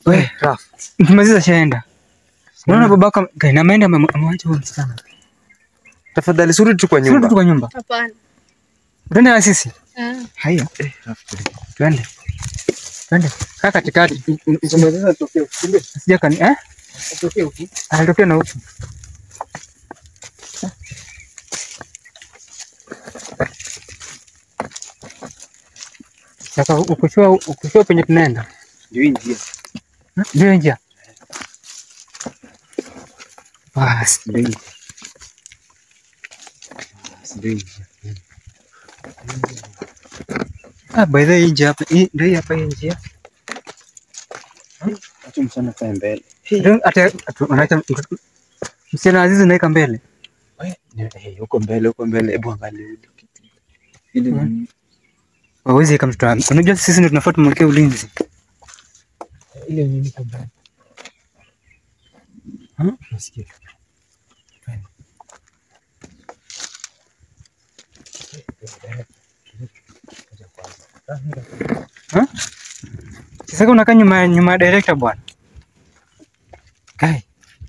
We, Raf. Mkimaliza shaenda. Unaona babako kaina ameenda ame- amewacha huyo msichana. Tafadhali surudi tu kwa Sio tu nyumba. kwa nyumba. Hapana. Twende na sisi. Ah. Haya, Eh, Raf. twende. Twende. Kaa katikati. Tumeweza tokea ukimbia. Sija kani eh? Tokea huku. Alitokea na huku. Sasa ukishua ukishua penye tunaenda. Ndio hii njia. Ndio njia. Basi. Ndio hii. Ndio hii njia. Ah, by the way, hii njia hapa, hii ndio hii hapa hii njia. Acha msana kae mbele. Ndio hata atu- unaacha mtoto- msichana Azizi naika mbele. We, ni- eh, huko mbele, huko mbele. Hebu angalia hili kitu. Hili Hmm. ni- Wawezi kama mtoto. Unajua sisi ndio tunafaa tumwekee ulinzi. ile nini kwa mbele. Hmm? Nasikia. Sasa unakaa nyuma nyuma ya director bwana. Kai.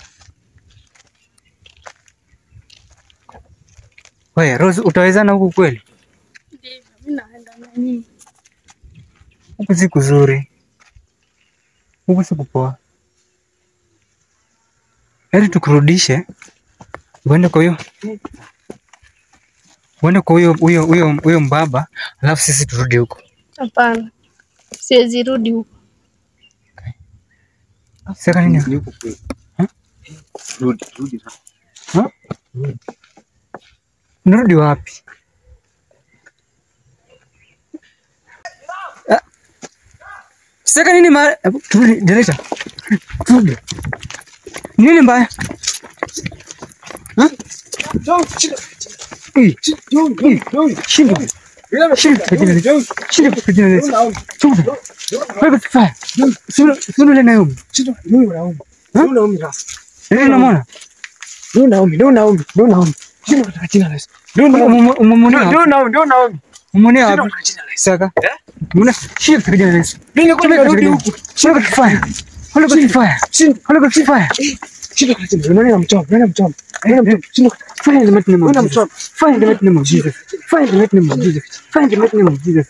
Wewe Rose utawezana huku kweli? Ndivyo, mimi naenda na nyinyi. Huku si kuzuri. Huku si kupoa. Heri tukurudishe. Uende kwa hiyo. Uende kwa huyo huyo huyo huyo mbaba, alafu sisi turudi huko. Hapana. Siwezi rudi huko. Sasa nini? Ni huko kweli. Huh? Rudi, rudi. Raf. Ha? Unarudi wapi? Ah. Sasa nini ma Hebu, turudi director. Turudi. Nini mbaya? Ha? Eh, eh, Shinda. Shinda kwa jina la Yesu. Shinda kwa jina la Yesu. Shinda. Wewe kifaa. Sio sio ile Naomi. Ndio unamwona? Umemwona? Umemwona wapi? Saka. Mbona shika katika jina la Yesu. Shika kwa kifaa. Holo kwa kifaa. Holo kwa kifaa. Fire in the mighty name of Jesus. Fire in the mighty name of Jesus. Fire in the mighty name of Jesus. Fire in the mighty name of Jesus.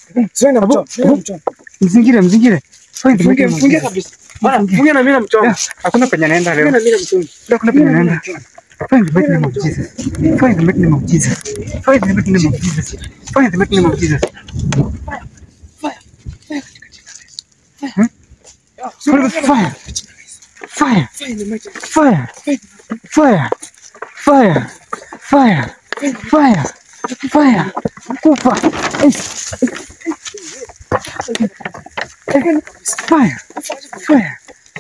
Mzingire, mzingire. Fire in the mighty name of Jesus. Yeah, Hakuna penye naenda leo. Hakuna penye naenda. Fire in the mighty name of Jesus. Fire in the mighty name of Jesus. Fire in the mighty name of Jesus. Fire in the mighty name of Jesus. Hmm? Holy Ghost fire. Fire. Fire. Fire. Fire. Fire. Fire. Fire. Kufa. Fire. Fire.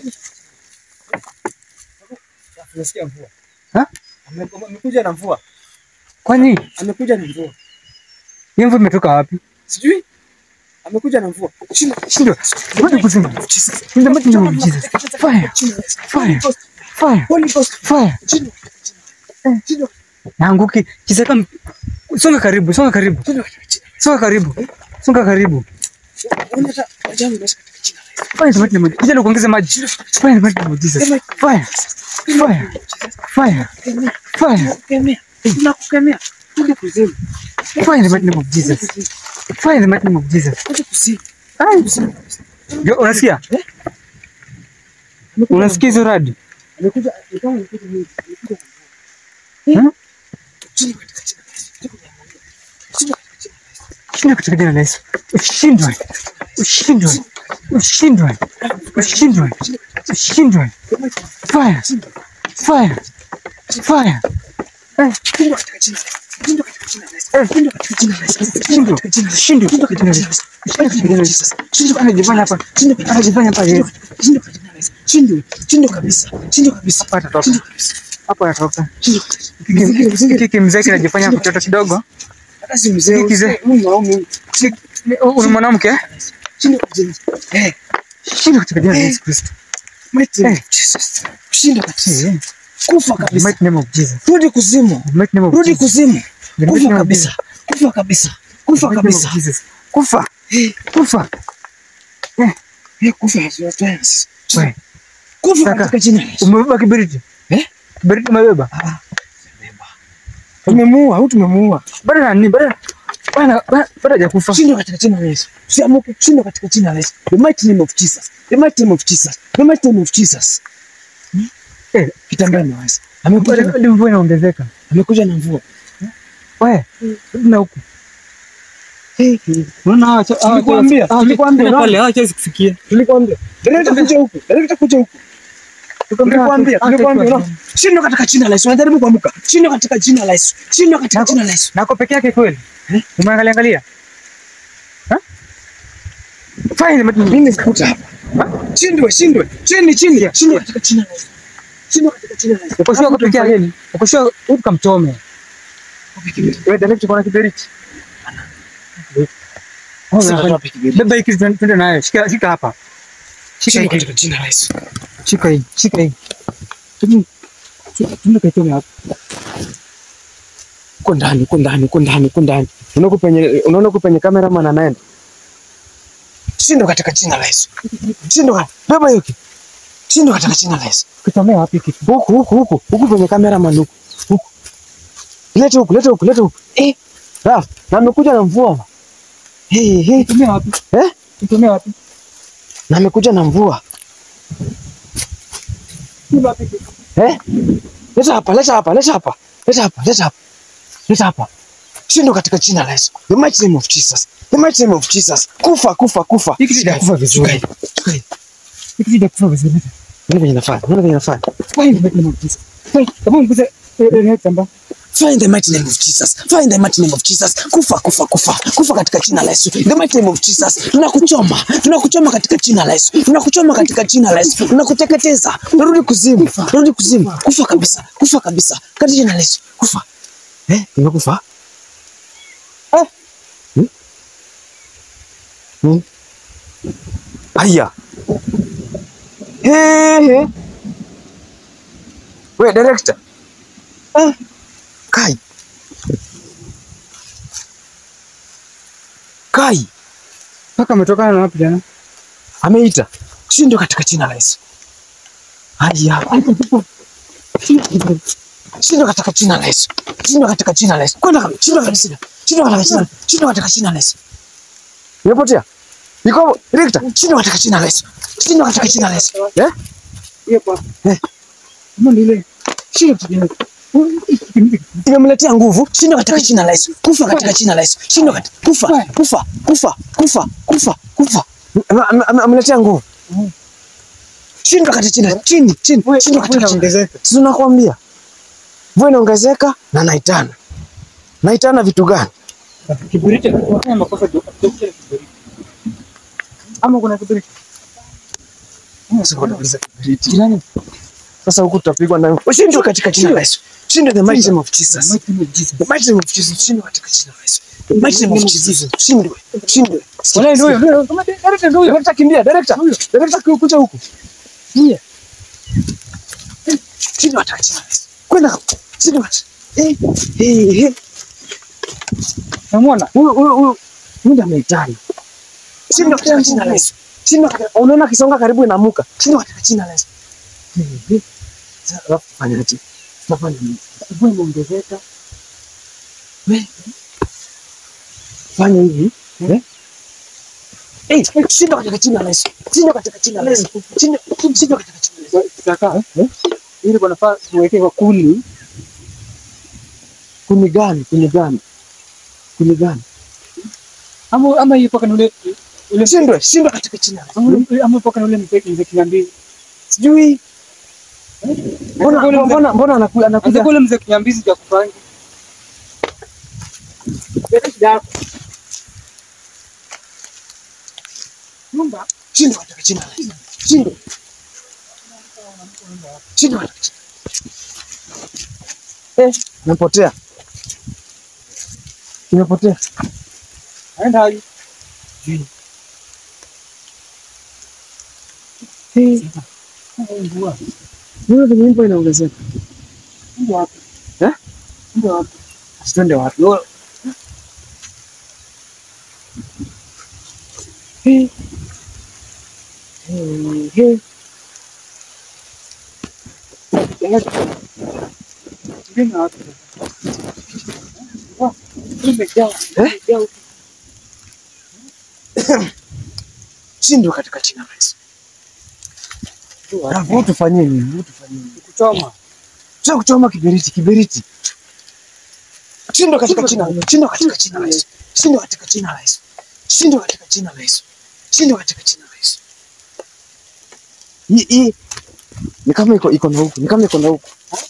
Ha? Amekuja na mvua. Kwani Amekuja na mvua. hiyo mvua imetoka wapi? Sijui. Amekuja na mvua. Shinda. Shindwa. Ngoja kusema. In the mighty name of Jesus. Fire. Fire. Fire. Holy Ghost. Fire. Shinda. Shinda. Naanguki. Kisaka m- songa karibu, songa karibu. Songa karibu. Songa karibu. Unaona hata ajabu basi katika jina la Yesu. Fire in the mighty name of Kijana kuongeza maji. Fire in the mighty name of Jesus. Fire. Fire. Fire. Fire. Kemea. Tunakukemea. Rudi kuzimu. Fire in the mighty name of Jesus. Fire in the mighty name of Jesus. Rudi kuzimu. Ai. Yo, unasikia? Unasikia hizo radi? Amekuja ni kama amekuja mimi. Amekuja. Hmm? Shinda katika jina la Yesu. Shinda katika jina la Yesu. Shinda katika jina la Yesu. Ushindwe. Ushindwe. Ushindwe. Ushindwe. Ushindwe. Fire. Fire. Fire. Eh, Shinda katika jina la Yesu. Shinda katika jina la Yesu. Shinda katika jina la Yesu. Shindwe. Shindwe. Shindwe katika jina la Yesu. Shindwe katika jina la Yesu. Shindwe anajifanya hapa. Anajifanya hapa Yesu. Shinda katika jina la Yesu. Shindwe. Shindwe kabisa. Shindwe kabisa. Hapa atatoka. Shindwe kabisa. Hapa anatoka. Shindwe kabisa. Hiki kimzee kinajifanya mtoto kidogo. Hata si mzee. Hiki kizee. Mungu au Mungu. Una mwanamke? eh? Shindwe katika jina. Eh. Shindwe katika jina la Yesu Kristo. Mighty Eh. name of Jesus. Shinda kabisa. Eh, Kufa The kabisa. mighty name of Jesus. Rudi kuzimu. The mighty name of Rudi Jesus. kuzimu. The mighty Kufa name of kabisa. Kufa kabisa. Kufa The mighty name of kabisa. Jesus. Kufa. Eh. Kufa. Eh, kufa hatuwezi. Wewe, Kufa Kaka. katika jina la Yesu. umebeba kiberiti? Eh? Kiberiti umebeba? Tumemuua au tumemuua? Bado nani? Bado bana bado hajakufa. Shindwa katika jina la Yesu. Usiamuke, shindwa katika jina la Yesu. The mighty name of Jesus. The mighty name of Jesus. The mighty name of Jesus. Eh, Kitambaa imeweza. Amekuja na- bado mvua inaongezeka. amekuja na mvua. Wewe, rudi na huku. Unaona hawa hawa- Nilikwambia, hawa- nilikwambia, tena unaona? pale hawawezi kufikia. Tulikwambia. Dereva kuja huku. Dereva kuja huku. Tulikwambia, tulikwambia. unaona? Shindwa katika jina la Yesu. Unajaribu kuamuka. Shindwa katika jina la Yesu. Shindwa katika jina la Yesu. Nako peke yake kweli? Umeangalia angalia? Ha? Fine, but Mimi sikuta hapa. Shindwe, shindwe. Chini, chini. Shindwa katika jina la Yesu. Shindwa katika jina la Yesu. uko sure peke yake. Uko sure ukamchome. Wewe direct kwa kiberiti. Sasa pikipiki. Beba hiki twende twende nayo. Shika shika hapa. Shika Shindwa hiki. katika jina la Yesu. Shika hii. Shika hii. Tunde kaitome hapa. Uko ndani, uko ndani, uko ndani, uko ndani. Unaona uko penye unaona uko penye cameraman anaenda. Shindwa katika jina la Yesu. Shindwa. Beba hiyo kitu. Shindwa katika jina la Yesu. Kitomea wapi kitu? Huku huku huku huku penye cameraman huku. Huku. Leta huku, leta huku, leta huku. Eh. Ah, na amekuja na mvua. Hey, hey. Kitomea wapi? Eh? Kitomea wapi? Na amekuja na mvua. Kitomea wapi? Eh? Leta hapa, leta hapa, leta hapa. Leta hapa, leta hapa. Leta hapa. Shindwa katika jina la Yesu. The mighty name of Jesus. The mighty name of Jesus. Kufa, kufa, kufa. Hiki sijakufa vizuri. Shuka hii, shuka hii. Hiki sijakufa vizuri. Unaona venye nafanya? Unaona venye nafanya? Fine, but no Jesus. Fine, kama mkuze eh tamba. Find the mighty name of Jesus. Find the mighty name of Jesus. Kufa, kufa, kufa. Kufa katika jina la Yesu. The mighty name of Jesus. Tunakuchoma. Tunakuchoma katika jina la Yesu. Tunakuchoma katika jina la Yesu. Tunakuteketeza. Unarudi kuzimu. Unarudi kuzimu. Kufa kabisa. Kufa kabisa. Katika jina la Yesu. Kufa. Eh, umekufa? Eh? Hmm? Hmm? Aya. He he. We director. Ah. Kai. Kai Paka ametokana na wapi jana? ameita shindwa katika jina la Yesu. Haya, shindwa katika jina la Yesu. Shindwa katika jina la Yesu. Kwenda kabisa. Shindwa kabisa. Shindwa katika jina. Shindwa katika jina la Yesu. Imepotea. Iko hapo. Director, shindwa katika jina la Yesu. Shindwa katika jina la Yesu. Eh? Hiyo kwa. Eh. Kama ni ile. Shika kijana. Imemletea nguvu. Shindwa katika jina la Yesu. Kufa katika jina la Yesu. Shindwa katika kufa. Kufa. Kufa. Kufa. Kufa. Kufa. Ame- ame- ame- Ameletea nguvu. Shindwa katika jina. Chini, chini. Shindwa katika jina. Ongezeka. Si tunakwambia mvua inaongezeka na naitana. Naitana vitu gani? Kiberiti wakati makosa ndio kutoka kiberiti. Ama kuna kiberiti. Jirani. Sasa huku tutapigwa nayo. Ushindwe katika jina la Yesu. Shindwe the mighty name of Jesus. Mighty name of Jesus. The mighty name of Jesus. Shindwe katika jina la Yesu. The mighty name of Jesus. Shindwe. Shindwe. Wala ndio huyo, ndio kama director ndio huyo. Director kimbia, director. Director kuja huku. Ndio. Shindwe katika jina la Yesu. Kwenda huko. Shindwe katika. Eh, eh, eh. Namuona? Huyu huyu huyu huyu ndiye ameitana. Shindwa katika jina la Yesu. Shindwa katika unaona akisonga karibu inamuka. Shindwa katika jina la Yesu. Eh, eh. Sasa alafu tufanyaje? Tunafanya nini? Mvua imeongezeka. We. Fanya hivi. Eh? Eh, shindwa katika jina la Yesu. Shindwa katika jina la Yesu. Shindwa shindwa katika jina la Yesu. Sasa eh? Ili kwa nafaa tuweke kwa kuni. Kuni gani? Kuni gani? Kuni gani? Ama ama hiyo paka ule ule Shindwe, shindwa katika jina la Yesu. ama ama paka ule mzee mzee kinyambizi. Sijui. Mbona mbona mbona anakuja Anza anakuja kule mzee kinyambizi cha kufanya. Leta shida yako. Nyumba shindwa katika jina la Yesu. Shindwa. Shindwa katika jina. Eh, imepotea. Imepotea. aenda haji. Eh, Mvua. Mbona venye mvua inaongezeka? Mvua wapi? Eh? Mvua wapi? Twende wapi? Eh. Shindwe katika jina la Yesu. Rafu, tufanyie nini? Tufanyie nini? Kuchoma. Sio kuchoma kiberiti, kiberiti. Shindwe katika jina, shindwe katika jina la Yesu. Shindwe katika jina la Yesu. Shindwe katika jina la Yesu. Shindwe katika jina la Yesu. Hii hii ni kama iko iko na huku, ni kama iko na huku.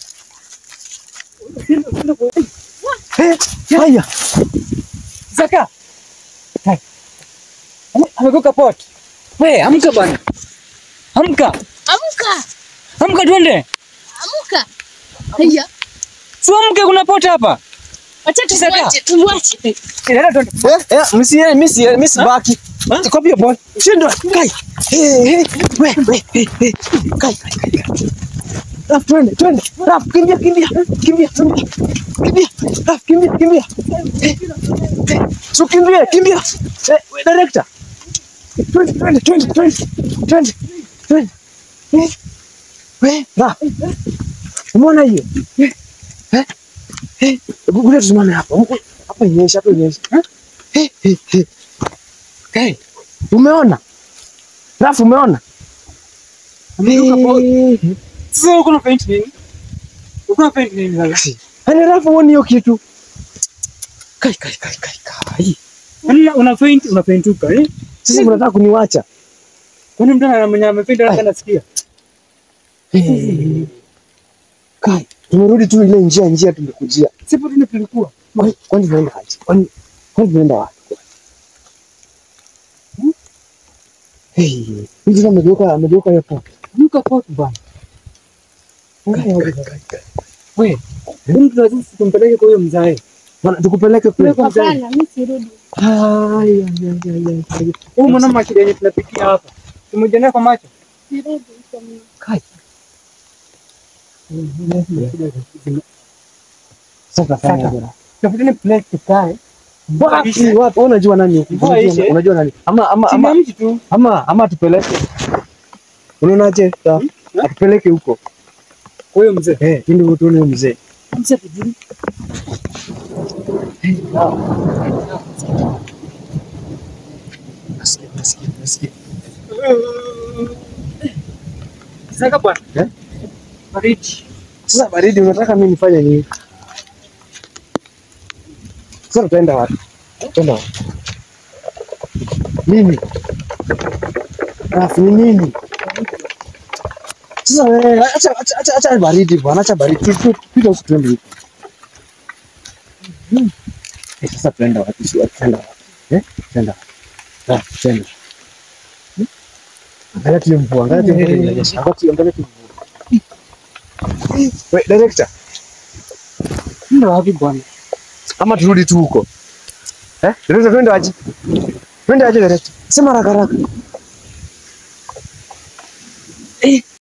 Eh, haya. Zaka. Hai. Ame- Amekoka pot. We, amka bwana. Amka. Amka, Amka twende. amka. Haya, Si amke kuna pot hapa. wacha Saka. tumwache, tumwache. Nenda twende. Eh, eh, msi msi msi baki. Copy your ball. Shindwe. Kai. Eh, eh. We, we, eh, eh. Kai, kai, kai. kai. Raf, twende, twende. Raf, kimbia, kimbia. Kimbia, kimbia. Kimbia. Raf, kimbia, kimbia. Eh, eh. So kimbia, kimbia. Eh, we, director. Twende, twende, twende, twende. Twende. Twende. Eh. We, Raf. Umeona hiyo? Eh. Eh. Eh. Kuja tusimame hapa. Hapa inyesha, hapa inyesha. Eh, eh, eh. Hey, umeona? Rafu umeona? Ametoka pot. Eh, Sasa uko na paint nini? Uko na paint nini sasa? Yaani Rafu huoni hiyo kitu? Kai kai kai kai kai. Yaani una paint, una paint uka, eh? Sasa mnataka kuniwacha? Kwani mtu ana mwenye amepaint hata anasikia? Eh. Kai, tumerudi tu ile njia njia tumekujia. Sipo tuna tulikuwa. Kwani kwani tunaenda aje? Kwani kwani tunaenda wapi? Hmm? Hey, mtu amegeuka amegeuka hapo. Nuka pot bwana. Kai kai kai kai. We, huyu mtu lazima tumpeleke kwa huyo mzae. Bwana tukupeleke kule. Hapana, mimi sirudi. Ai, ai, ai, ai, ai. Huyu mwana mashida yenye tunapikia hapa. Tumejionea kwa macho. Sirudi huko mimi. Kai. Sasa tutafanya Sasa. aje Rafu? Tafuteni place tukae. Wapi wapi? Wewe unajua nani? huku? Mvua Unajua- ishe. Unajua nani? Ama ama Chini ya ama mti tu. ama ama tupeleke. Unaonaje? Sawa. Atupeleke huko. Kwa huyo mzee. Eh, ndio tuone huyo mzee. Mzee tujui. Nasikia, nasikia, nasikia. Sasa bwana. Eh? Baridi. Sasa baridi unataka mimi nifanye nini? Sasa tutaenda wapi? Tutaenda wapi? Nini? Rafu ni nini? Sasa wewe acha acha acha acha baridi bwana, acha baridi. Tu- tu- Pita huko tuende huko. Hmm. Eh, sasa tuenda wapi? Si wapi tuenda wapi? Eh? Tuenda. Rafu tuenda. Hmm? Angalia tu hiyo mvua, angalia tu hiyo mvua inanyesha. Angalia tu angalia tu mvua. Wait, director. Ndio wapi bwana? Ama turudi tu huko. Eh? Director twende aje? Twende aje director? Sema haraka haraka. Eh,